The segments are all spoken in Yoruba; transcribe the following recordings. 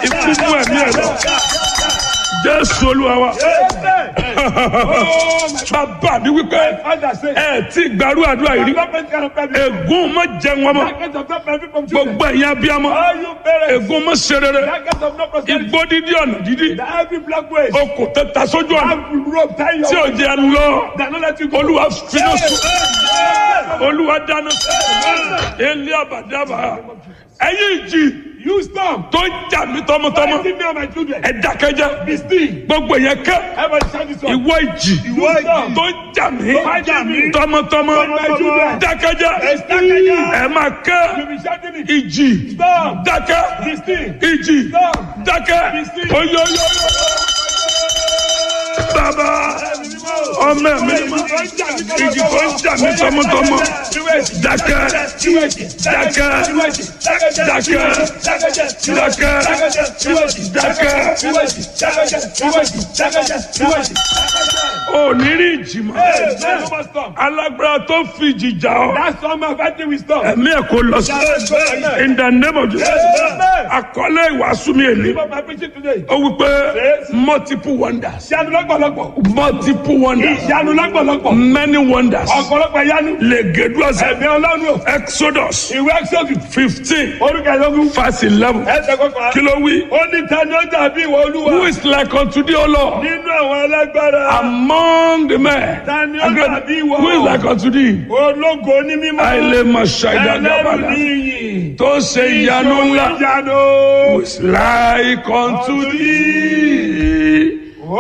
ikú mú ẹ̀mí ẹ̀ lọ jésù olúwa wa bàbá mi wípé ẹ tí gbàrú àdúrà yìí rí ègún má jẹun ọmọ gbogbo ẹ̀yin abiyamọ ègún má ṣe rere igbó dídí ọ̀nà dídí okùn tó ta sójú ọ̀nà tí ò jẹ́ lọ olúwa finá sùn olúwa dáná ilé àbàdàbà ẹ̀yin ìjì You stop. tó ń jà mí tọmọtọmọ Fighting me and my children. ẹ dákẹ́jẹ́ Be still. gbogbo yẹn kẹ́ Everybody shout this one. ìwọ ìjì Ìwọ ìjì. tó ń jà mí Tó ń jà mí. tọmọtọmọ Tọmọtọmọ. dákẹ́jẹ́ Ẹ dákẹ́jẹ́. ẹ máa You kẹ́ be shouting it. ìjì Stop. dákẹ́ Be still. ìjì Stop. dákẹ́ Be still. oyoyo bàbá ọmọ mi ìjì tó ń jà mí tọmọtọmọ dákẹ́ dákẹ́ dákẹ́ ò ní rí ìjì mọ́ alágbára tó fi ìjì jà ọ́ That's all my fighting with stop. ẹ̀mí ẹ̀ kò lọ sí in the name of Jesus àkọlé ìwàásù mi èlé Keep up my preaching today. ó wí pé multiple wonders Ìyanu lọ́pọ̀lọpọ̀. multiple wonders Ìyanu lọ́pọ̀lọpọ̀. many wonders Ọ̀pọ̀lọpọ̀ ìyanu. lè gèdú ọ̀sẹ̀ Ẹ̀mí ọlọ́run. exodus Ìwé Exodus. fifteen Orúkọ ìlọ́gùn. verse eleven Ẹsẹ̀ kọkànlá. kí ló wí. Ó ní ta ni ó dàbí ìwọ olúwa. who is like unto thee o lord Nínú àwọn alágbára. among the men Ta ni ó dàbí ìwọ? who is like unto thee Ológo ní mímọ́. àìlè mọ̀ ṣàìdá Ẹlẹ́rù gábàdà ní iyì. tó ṣe ìyanu ńlá Ìyanu. who is like unto thee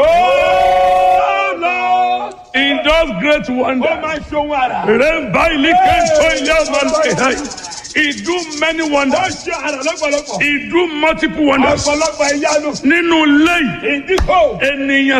Oh Lord. in those great Ó wonders. máa ń ṣohun àrà. Remember, he came to Yahweh. He do many Ó wonders. ṣe àrà lọ́pọ̀lọpọ̀. He do multiple wonders. Ọ̀pọ̀lọpọ̀ ìyanu. Nínú ilé yìí, In this hole. ènìyàn